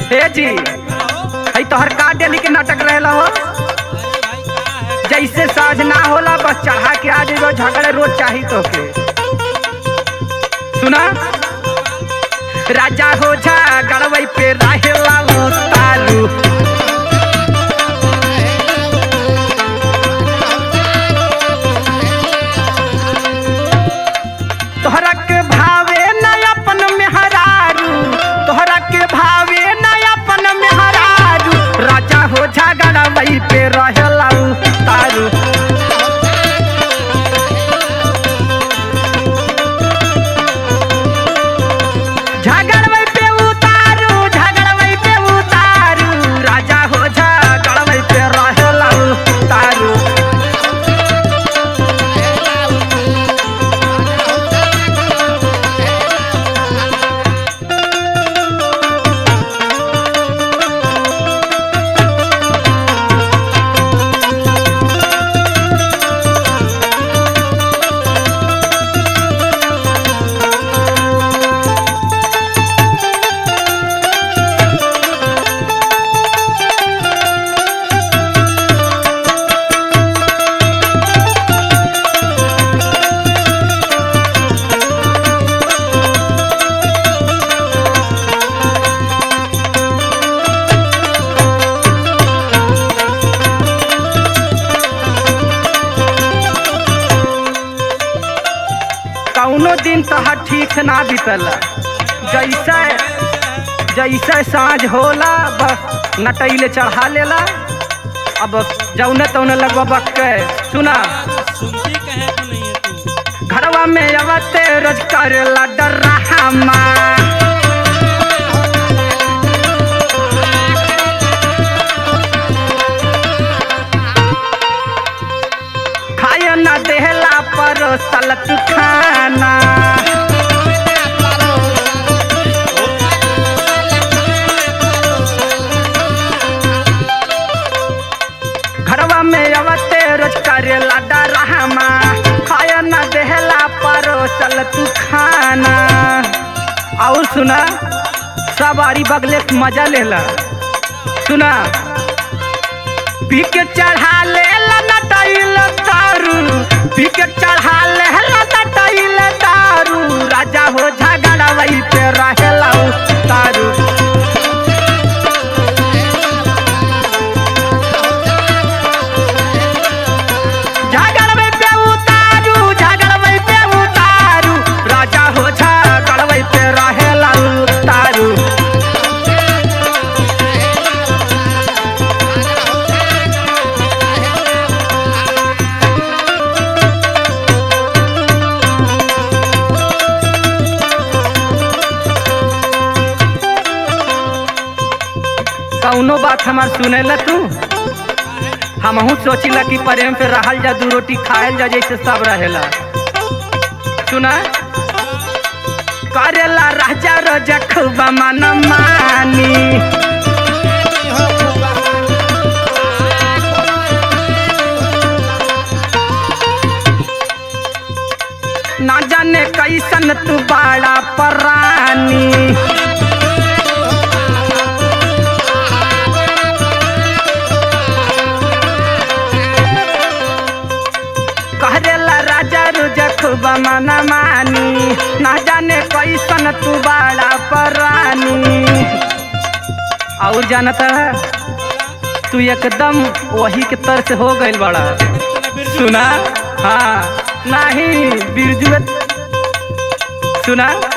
हे जी हई तोहर का डेली के नाटक रहेला हो जैसे साझ ना होला बस चढ़ा के आ जाइबो झगड़े रोज चाही तो के सुना राजा हो जा गड़वई पे रहेला उतारू तोहरा के भावे न अपन मेहरारू तोहरा के भावे न अपन मेहरारू राजा हो झगड़ा वही पे रहेला तारू झगड़वई पे उतारू झगड़वई पे उतारू राजा हो झगड़वई पे रहेला तारू कौनो दिन तोहर ठीक ना बीतला जैसे जैसे साँझ होला बस नटैले चढ़ा लेला अब जौने तौने लगवा बक के सुना सुनती कहे तो नहीं है तू घरवा में अवते रोज करेला डरामा खाए न देहला पर सलत खाना घरवा में अवते रोज करेला डरामा खाए न देहला पर सलत खाना और सुना सवारी बगले के मजा लेला सुना पी के चढ़ा लेला नटाइल दारू पी के चढ़ा लेला नटाइल दारू राजा हो झगड़ा वही पे रहेला उ दारू झगड़वे पे उतारू झगड़वे पे उतारू राजा हो झगड़वे पे रहेला उ दारू कौनो बात हमार सुनेला तू हमहू सोचिला कि प्रेम पे रहल जा दू रोटी खायल जा जैसे सब रहेला सुना करेला राजा रोजा खूबा मन मानी ना जाने कैसन तू बाड़ा परानी करेला राजा रुजा खूब मन मानी ना जाने कैसन तू बाड़ा परानी और जानता तू एकदम वही के तरह से हो गइल बड़ा सुना हाँ नहीं बिरजुए सुना